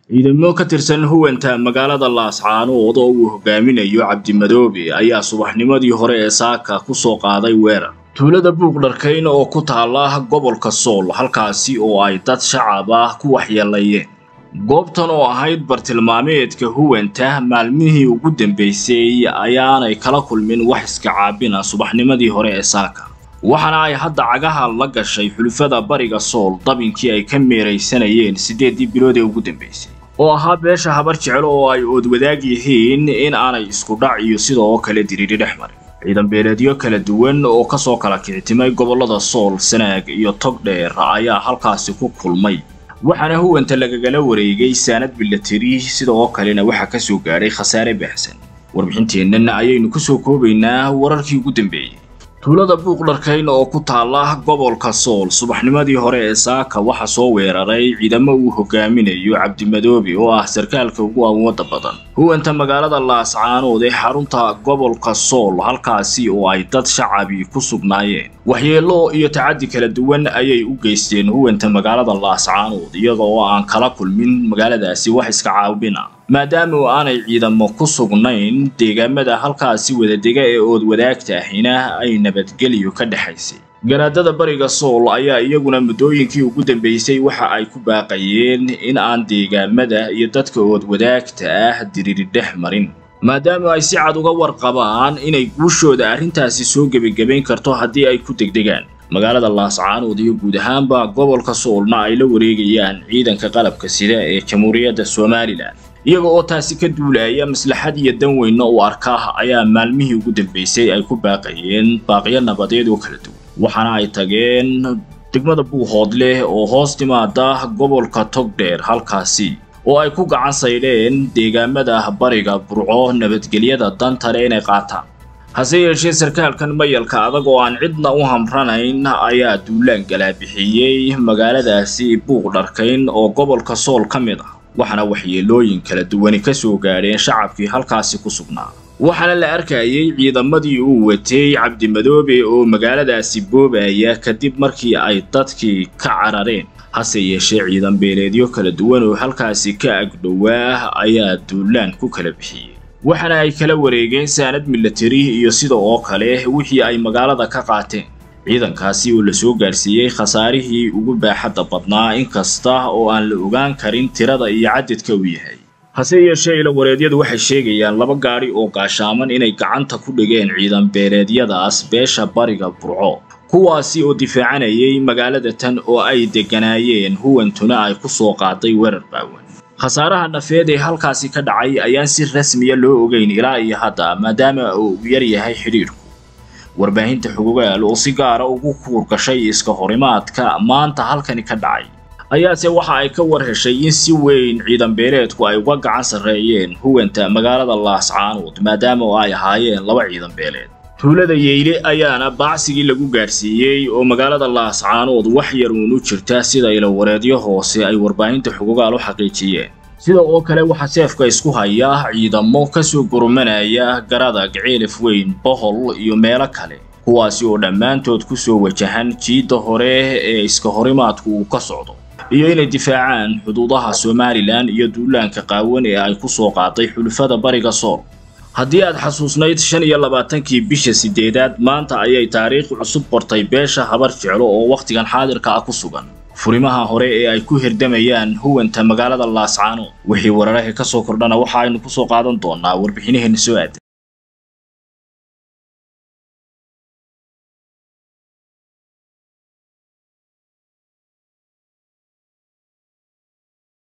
ciidamo ka tirsan huwanta magaalada laascaanood oo uu hogaaminayo cabdimadoobe ayaa subaxnimadii hore ee saaka ku soo qaaday weerar tuulada buuqdharkayn oo ku taala gobolka sool halkaasi oo ay dad shacab ah ku waxyeelayeen goobtan oo ahayd bartilmaameedka huwanta maalmihii ugu dambaysay ayaanay kala kulmin wax iska caabina subaxnimadii hore ee saaka waxaana ay hadda cagaha la gashay xulufada bariga sool dabinkii ay ka meeraysanayeen siddeeddii bilood ee ugu dambaysay oo ahaa beesha habar jecel oo ay oodwadaag yihiin in aanay isku dhac iyo sidoo kale diriiri dhex marin ciidan beeleedyo kala duwan oo kasoo kala kicitimay gobollada sool sanaag iyo togdheer ayaa halkaasi ku kulmay waxaana huwanta lagagala wareegay saanad bilateri sidoo kalena waxaa ka soo gaadhay khasaare baahsan warbixinteennan ayaynu ku soo koobaynaa wararkii ugu dambeeyey tuulada buuqdharkayn oo ku taala gobolka sool subaxnimadii hore ee saaka waxaa soo weeraray ciidamo uu hogaaminayo cabdimadoobe oo ah sarkaalka ugu awoodda badan huwanta magaalada laascaanood ee xarunta gobolka sool halkaasi oo ay dad shacabi ku sugnaayeen waxyeello iyo tacaddi kala duwan ayay u geysteen huwanta magaalada laascaanood iyaga oo aan kala kulmin magaaladaasi wax iska caabina maadaama aanay ciidamo ku sugnayn deegaamada halkaasi wadadega ee ood wadaagta ahina ay nabadgelyo ka dhexaysay garaadada bariga sool ayaa iyaguna muddooyinkii ugu dambaysay waxa ay ku baaqayeen in aan deegaamada iyo dadka ood wadaagta ah diriri dhex marin maadaama ay si cad uga warqabaan inay guushooda arrintaasi soo gebagabayn karto haddii ay ku degdegaan magaalada laascaanood iyo guud ahaanba gobolka soolna ay la wareegayaan ciidanka qalabka sida ee jamhuuriyadda somalilan iyaga oo taasi ka duulaya maslaxad iyo dan weynna u arkaa ayaa maalmihii ugu dambaysay ay ku baaqayeen baaqyo nabadeed oo kala duwan waxaana ay tageen degmada buuhoodleh oo hoos timaada gobolka togdheer halkaasi oo ay ku gacan saydheen deegaamada bariga burco nabadgelyada dantale inay qaataan hase yeeshee sarkaalkan mayalka adag oo aan cidna u hamranayn ayaa duulaan galaabixiyey magaaladaasi buuqdharkayn oo gobolka sool ka mid ah waxaana waxyeelooyin kala duwani ka soo gaadheen shacabkii halkaasi ku sugnaa waxaana la arkayay ciidamadii uu watay cabdimadoobe oo magaaladaasi boobaya kadib markii ay dadkii ka carareen hase yeeshee ciidan beeleedyo kala duwan oo halkaasi ka agdhowaa ayaa duulaan ku kala bixiyey waxaana ay kala wareegeen saanad milatari iyo sida oo kale wixii ay magaalada ka qaateen ciidankaasi oo lasoo gaarsiiyey khasaarihii ugu baaxadda badnaa inkasta oo aan la ogaan karin tirada iyo cadadka uu yahay hase yeeshee ilawareedyadu waxay sheegayaan laba gaadhi oo gaashaaman inay gacanta ku dhigeen ciidan beeleedyadaas beesha bariga burco kuwaasi oo difaacanayay magaalada tan oo ay degganaayeen huwantuna ay ku soo qaaday weerar baawan khasaaraha nafeed ee halkaasi ka dhacay ayaan si rasmiya loo ogeyn ilaa iyo hadda maadaama uu yar yahay xidhiidhku warbaahinta xugugaal oo si gaara ugu kuurgashay iska horimaadka maanta halkani ka dhacay ayaase waxa ay ka war heshay in si weyn ciidan beeleedku ay uga gacan sarreeyeen huwanta magaalada laascaanood maadaama ay ahaayeen laba ciidan beeleed tuulada yeyle ayaana baacsigii lagu gaadhsiiyey oo magaalada laascaanood wax yar uun u jirta sida ilawareedyo hoose ay warbaahinta xugugaal u xaqiijiyeen sida oo kale waxaa seefka isku haya ciidamo ka soo gurmanaya garada gaceelif weyn bohol iyo meelo kale kuwaasi oo dhammaantood ku soo wajahan jiidda hore ee iska horimaadku uu ka socdo iyo inay difaacaan xuduudaha somalilan iyo duulaanka qaawan ee ay ku soo qaaday xulufada bariga sool haddii aad xasuusnayd shan iyo labaatankii bisha siddeedaad maanta ayay taariikh cusub qortay beesha habar jeclo oo wakhtigan xaadirka ah ku sugan furimaha hore ee ay ku hirdamayaan huwanta magaalada laascaanood wixii wararaha ka soo kordhana waxa aynu ku soo qaadan doonaa warbixinaheenna soo aadan